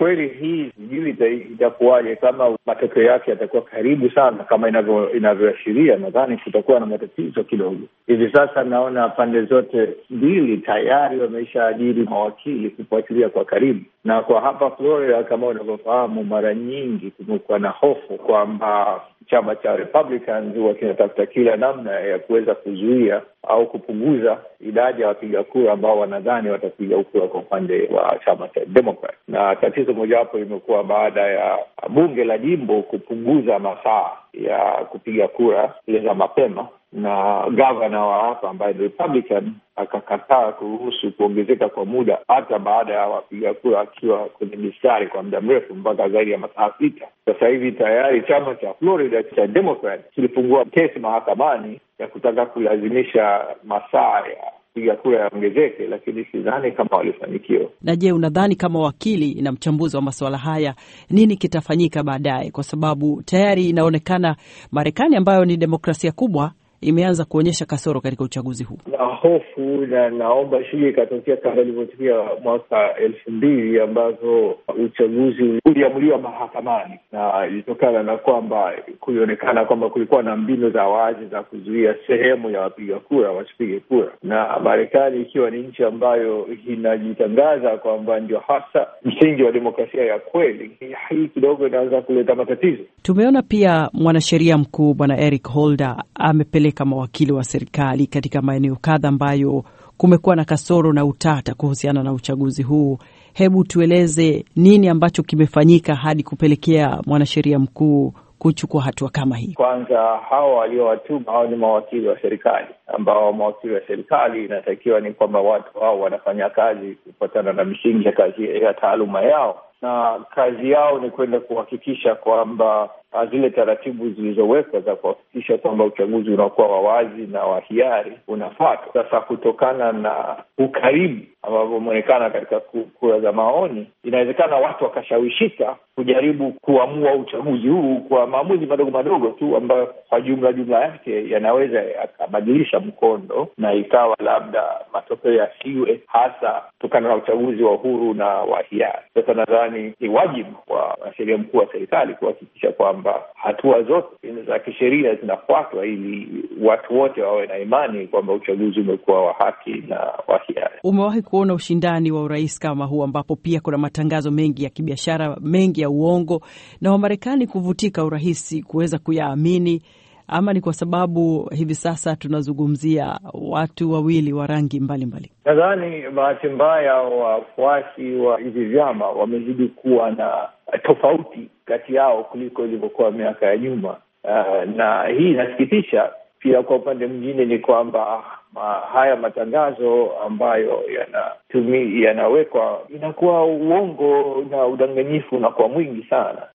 kweli hii sijui itakuwaje, kama matokeo yake yatakuwa karibu sana kama inavyoashiria, nadhani kutakuwa na matatizo kidogo. Hivi sasa naona pande zote mbili tayari wameshaajiri mawakili kufuatilia kwa karibu, na kwa hapa Florida, kama unavyofahamu, mara nyingi kumekuwa na hofu kwamba chama cha Republicans huwa kinatafuta kila namna ya kuweza kuzuia au kupunguza idadi ya wapiga kura ambao wanadhani watapiga kura kwa upande wa chama cha Democrat. Na tatizo mojawapo limekuwa baada ya bunge la jimbo kupunguza masaa ya kupiga kura ile za mapema, na gavana wa hapa ambaye ni Republican akakataa kuruhusu kuongezeka kwa muda hata baada ya wapiga kura akiwa kwenye mistari kwa muda mrefu mpaka zaidi ya masaa sita. Sasa hivi tayari chama cha Florida cha Democrat kilifungua kesi mahakamani ya kutaka kulazimisha masaa ya piga kura yaongezeke, lakini sidhani kama walifanikiwa. Na je, unadhani kama wakili na mchambuzi wa masuala haya, nini kitafanyika baadaye? Kwa sababu tayari inaonekana Marekani ambayo ni demokrasia kubwa imeanza kuonyesha kasoro katika uchaguzi huu na hofu na naomba isije ikatokea kama ilivyotokea mwaka elfu mbili ambazo uchaguzi uliamuliwa mahakamani, na ilitokana na kwamba kulionekana kwamba kulikuwa na mbinu za wazi za kuzuia sehemu ya wapiga kura wasipige kura, na Marekani ikiwa ni nchi ambayo inajitangaza kwamba ndio hasa msingi wa demokrasia ya kweli, hii kidogo inaweza kuleta matatizo. Tumeona pia mwanasheria mkuu Bwana Eric Holder amepeleka mawakili wa serikali katika maeneo kadha ambayo kumekuwa na kasoro na utata kuhusiana na uchaguzi huu. Hebu tueleze nini ambacho kimefanyika hadi kupelekea mwanasheria mkuu kuchukua hatua kama hii? Kwanza, hawa waliowatuma hao ni mawakili wa serikali, ambao mawakili wa serikali inatakiwa ni kwamba watu hao wanafanya kazi kufuatana na misingi ya kazi ya taaluma yao, na kazi yao ni kwenda kuhakikisha kwamba zile taratibu zilizowekwa za kuhakikisha kwamba uchaguzi unakuwa wa wazi na wa hiari unafuatwa. Sasa kutokana na ukaribu ambavyo umeonekana katika kura za maoni, inawezekana watu wakashawishika kujaribu kuamua uchaguzi huu kwa maamuzi madogo madogo tu ambayo kwa jumla jumla yake yanaweza yakabadilisha mkondo na ikawa labda matokeo yasiwe hasa kutokana na uchaguzi wa uhuru na wa hiari. Sasa nadhani ni wajibu wa mwanasheria mkuu wa serikali kuhakikisha kwamba hatua zote za kisheria zinafuatwa ili watu wote wawe na imani kwamba uchaguzi umekuwa wa haki na wa hiari. Umewahi kuona ushindani wa urais kama huu ambapo pia kuna matangazo mengi ya kibiashara, mengi ya uongo, na Wamarekani kuvutika urahisi kuweza kuyaamini, ama ni kwa sababu hivi sasa tunazungumzia watu wawili wa rangi mbalimbali? Nadhani bahati mbaya wafuasi wa hivi vyama wamezidi kuwa na tofauti kati yao kuliko ilivyokuwa miaka ya nyuma. Uh, na hii inasikitisha pia. Kwa upande mwingine ni kwamba ma, haya matangazo ambayo yanatumi yanawekwa inakuwa uongo na udanganyifu unakuwa mwingi sana,